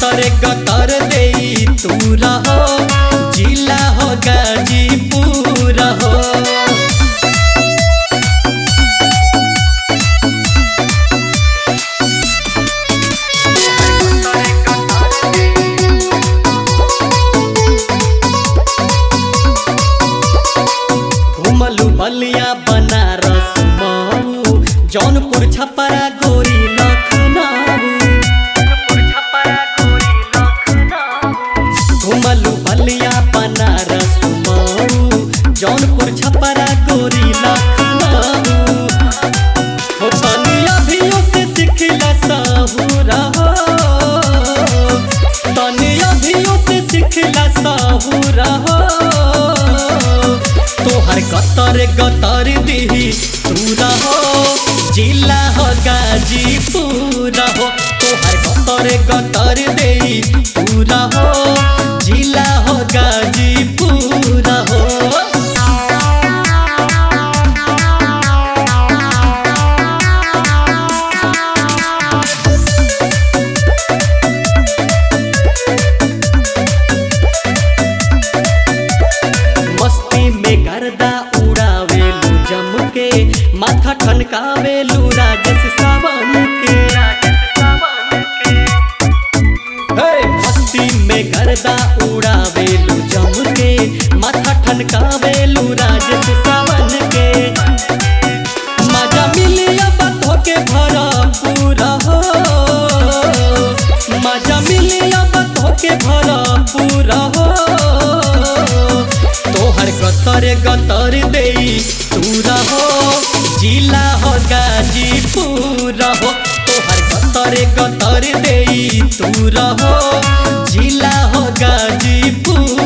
गतर गतर देई तू रहो जिला हो गाजीपुर हो घुमलू बलिया बनारस मऊ जौनपुर छपरा गोरी लखनऊ घुमलू बलिया बनारस मऊ जौनपुर छपरा गोरी लखनऊ हो तनी अभियो से सिखला साहुरा हो तनी अभियो से सिखला साहुरा हो तोहर गतर गतर दिही तू रहो जिला हो गाजीपुर हो तोहर गतर गतर देही तू रहो जिला हो गाजीपुर हो मस्ती में गर्दा उड़ावेलू जम के माथा ठनकावेलू राजेश सावन के हे, मस्ती में गर्दा उड़ावेलू जम के माथा ठनकावेलू राजेश सावन के मजा मिली अब धोके भरा पूरा हो मजा मिली अब धोके भरा पूरा हो तोहर गतर गतर देई तू रहो जिला हो गाजीपुर हो तोहर गतर गतर देई तू रहो जिला हो गाजीपुर